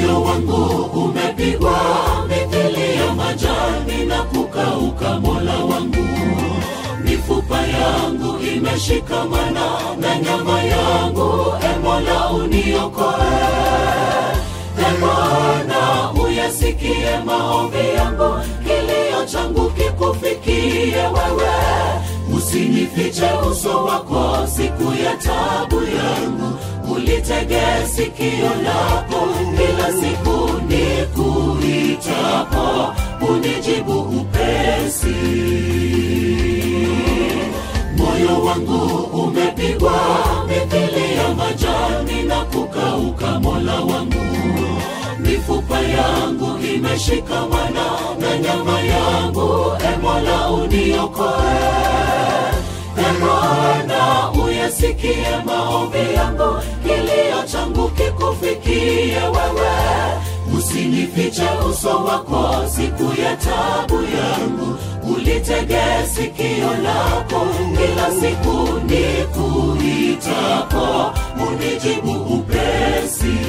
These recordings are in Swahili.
moyo wangu umepigwa mithili ya majani na kukauka mola wangu mifupa yangu imeshikamana na nyama yangu e mola uniokoe e bwana uyasikie maombi yangu kilio changu kikufikie wewe usinifiche uso wako siku ya tabu yangu ulitege sikio lako kila siku nikuitapo unijibu upesi moyo wangu umepigwa mithili ya majani na kukauka mola wangu mifupa yangu imeshikamana na nyama yangu e mola uniokoe e bwana uyasikie maombi yangu kilio changu kikufikie wewe usinifiche uso wako siku ya tabu yangu ulitege sikio lako kila siku nikuitapo unijibu upesi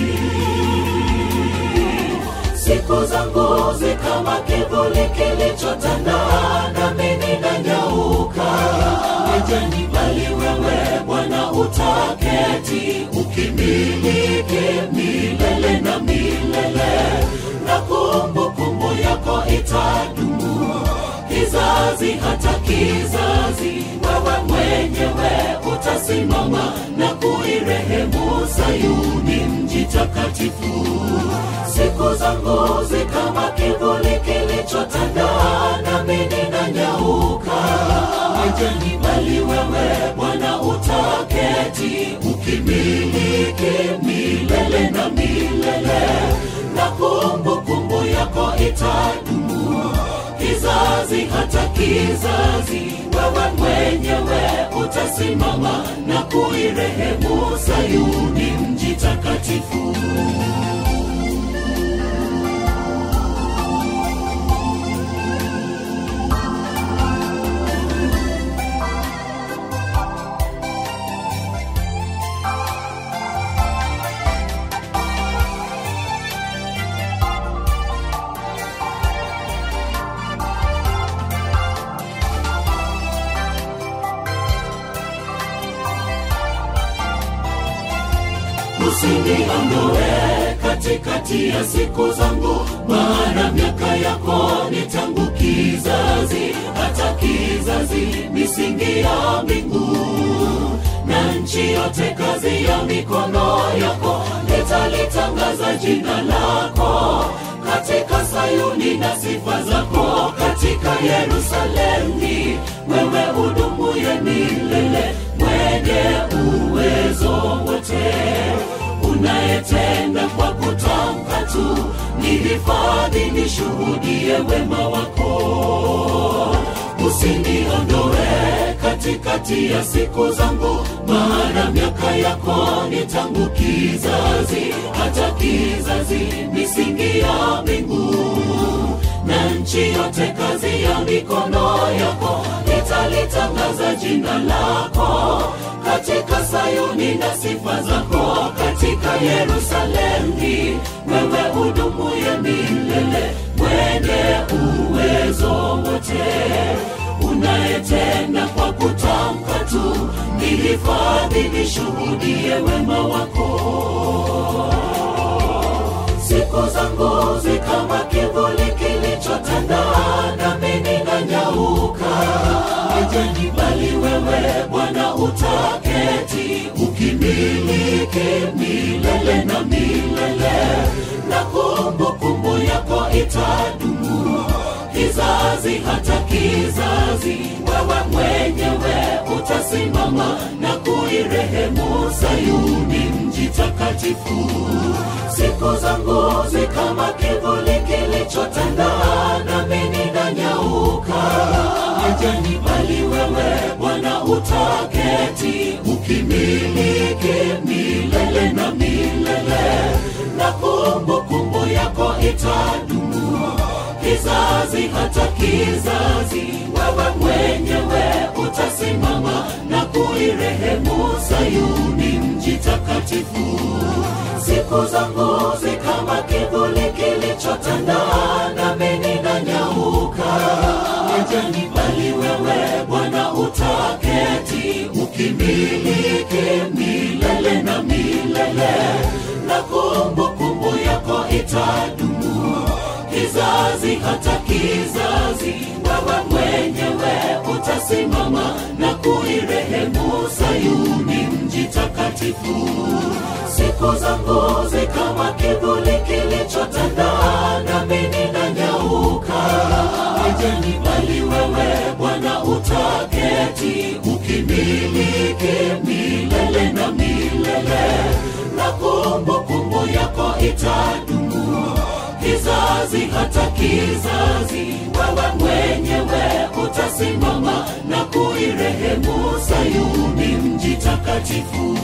siku zangu zi kama kivuli kilichotanda nami ninanyauka majani bali wewe bwana utaketi ukimiliki milele na milele na kumbukumbu yako itadumu kizazi hata kizazi wewe mwenyewe utasimama na kuirehemu sayuni mji takatifu siku zangu zi kama kivuli kilichotanda nami ninanyauka majani bali wewe bwana utaketi ukimiliki milele na milele na kumbukumbu yako itadumu kizazi hata kizazi wewe mwenyewe utasimama na kuirehemu sayuni mji takatifu usiniondoe katikati ya siku zangu maana miaka yako ni tangu kizazi hata kizazi misingi ya mbingu na nchi yote kazi ya mikono yako nitalitangaza jina lako katika sayuni na sifa zako katika yerusalemi wewe udumuye milele mwenye uwezo wote unayetenda kwa kutamka tu nihifadhi nishuhudie wema wako usiniondoe katikati ya siku zangu maana miaka yako ni tangu kizazi hata kizazi misingi ya mbingu na nchi yote kazi ya mikono yako nitalitangaza jina lako katika sayuni na sifa zako katika yerusalemi wewe hudumuye milele mwenye uwezo wote unayetenda kwa kutamka tu nihifadhi nishuhudie wema wako siku zangu zi kama kivuli kilichotanda nami ninanyauka majani bali wewe bwana utaketi ukimiliki milele na milele na kumbukumbu yako itadumu kizazi hata kizazi wewe mwenyewe utasimama na kuirehemu sayuni mji takatifu siku zangu zi kama kivuli kilichotanda nami ninanyauka majani bali wewe bwana utaketi ukimiliki milele na milele na kumbukumbu yako itadumu kizazi hata kizazi wewe mwenyewe utasimama na kuirehemu sayuni mji takatifu siku zangu zi kama kivu itadumu kizazi hata kizazi wewe mwenyewe utasimama na kuirehemu sayuni mji takatifu siku zangu zi kama kivuli kilichotanda nami ninanyauka ajeni bali wewe bwana utaketi ukimiliki milele na milele na kumbukumbu yako itadumu kizazi hata kizazi wewe mwenyewe utasimama na kuirehemu sayuni mji takatifu